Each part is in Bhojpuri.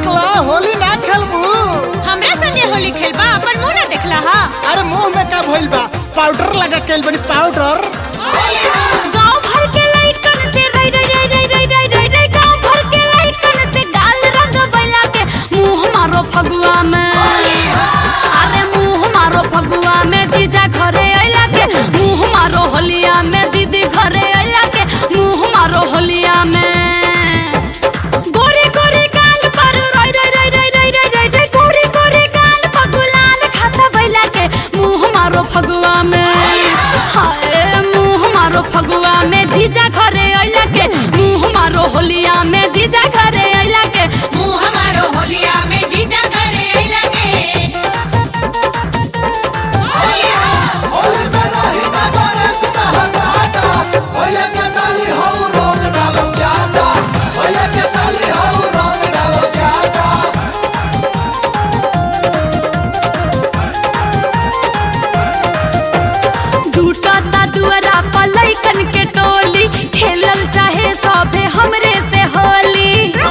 देखला होली ना खेलबू हमरा संगे होली खेलबा अपन मुंह ना देखला हा अरे मुंह में का भइल बा पाउडर लगा के बनी पाउडर गांव भर के लइकन से रई रई रई रई रई रई रई रई गांव भर के लइकन से गाल रंग बैला के मुंह मारो फगुआ में अरे मुंह मारो फगुआ में जीजा घरे अइला के मुंह मारो होलिया में दीदी घरे अइला के मुंह मारो होलिया में गोरी गोरी गाल पर रई रई रई रई रई रई रई रई गोरी गोरी गाल पर गुलाल खासा बैला के मुंह मारो फगुआ में हाय मुंह मारो फगुआ में जीजा घरे अइला के मुंह मारो होलिया में जीजा घरे अइला के मुंह हमारो होलिया में जीजा करे अइला के टूटता दुअरा पर लइकन के टोली खेलल चाहे सभे हमरे से होली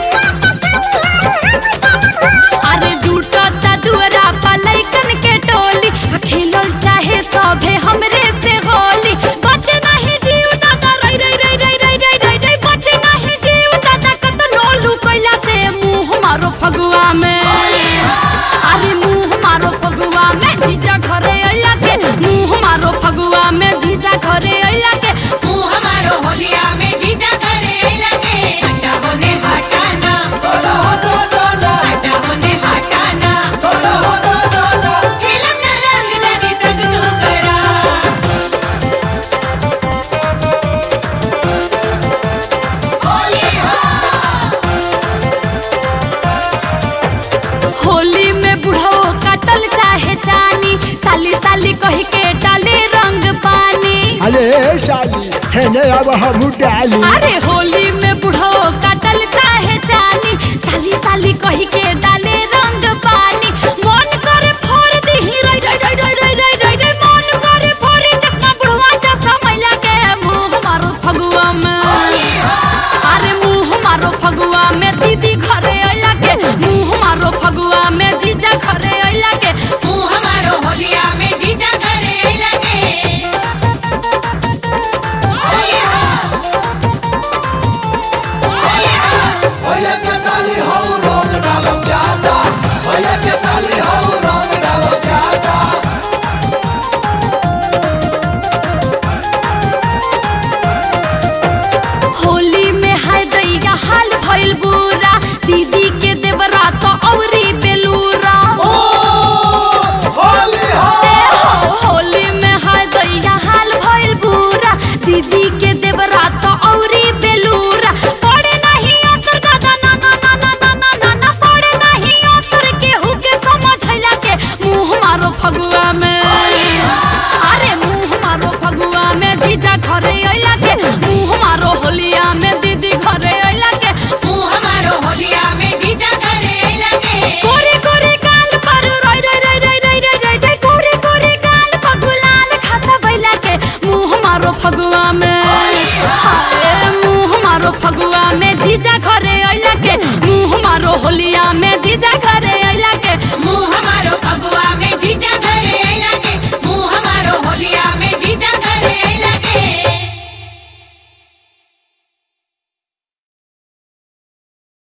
अरे टूटता दुअरा पर लइकन के टोली आ खेलल चाहे सभे हमरे से होली बचे नहीं जीव दादा रई रई रई रई रई रई रई रई बचे नहीं जीव दादा कतनो लुकैला से मुंह मारो फगुआ में अरे मुंह मारो फगुआ में जीजा घरे अइला के मुंह मारो फगुआ में जीजा घरे अइला के मुंह हमारो होलिया में जीजा करे अइला के हटा होने हटाना हटा होने हटाना खेलम ना रंग जाने तक तू करा होली में बुढ़ो काटल चाहे चानी साली साली कह के डाले रंग पानी अरे साली हेने अब हम डाली अरे होली में बुढ़ो काटल चाहे चानी साली साली कह के डाले रंग पानी मन करे फोड़ दीही रई रई रई रई रई रई रई रई मन करे फोड़ी चश्मा बुढ़वा चश्मा मैला के मुंह मारो फगुआ में अरे मुंह मारो फगुआ में दीदी घरे अइला के मुंह मारो फगुआ में जीजा घरे अइला के मुंह हमारो होलिया में जीजा करे अइला के होली में हाय दैया हाल भइल बुरा दीदी के देवरा तो औरी बेलूरा ए हो, होली में हाय दैया हाल भइल बुरा दीदी के देवरा तो औरी बेलूरा पड़े नहीं असर दादा ना ना ना ना ना ना ना ना पड़े नहीं असर केहू के समझैला के मुंह मारो फगुआ में अरे मुंह मारो फगुआ में जीजा घरे अइला के मुंह मारो होलिया में दीदी घरे अइला के मुंह हमारो होलिया में जीजा करे अइला के गोरे गोरे गाल पर रई रई रई रई रई रई रई रई गोरे गोरे गाल पर गुलाल खासा बैला के मुंह मारो फगुआ में हाय मुंह मारो फगुआ में जीजा घरे अइला के मुंह मारो होलिया में जीजा घरे अइला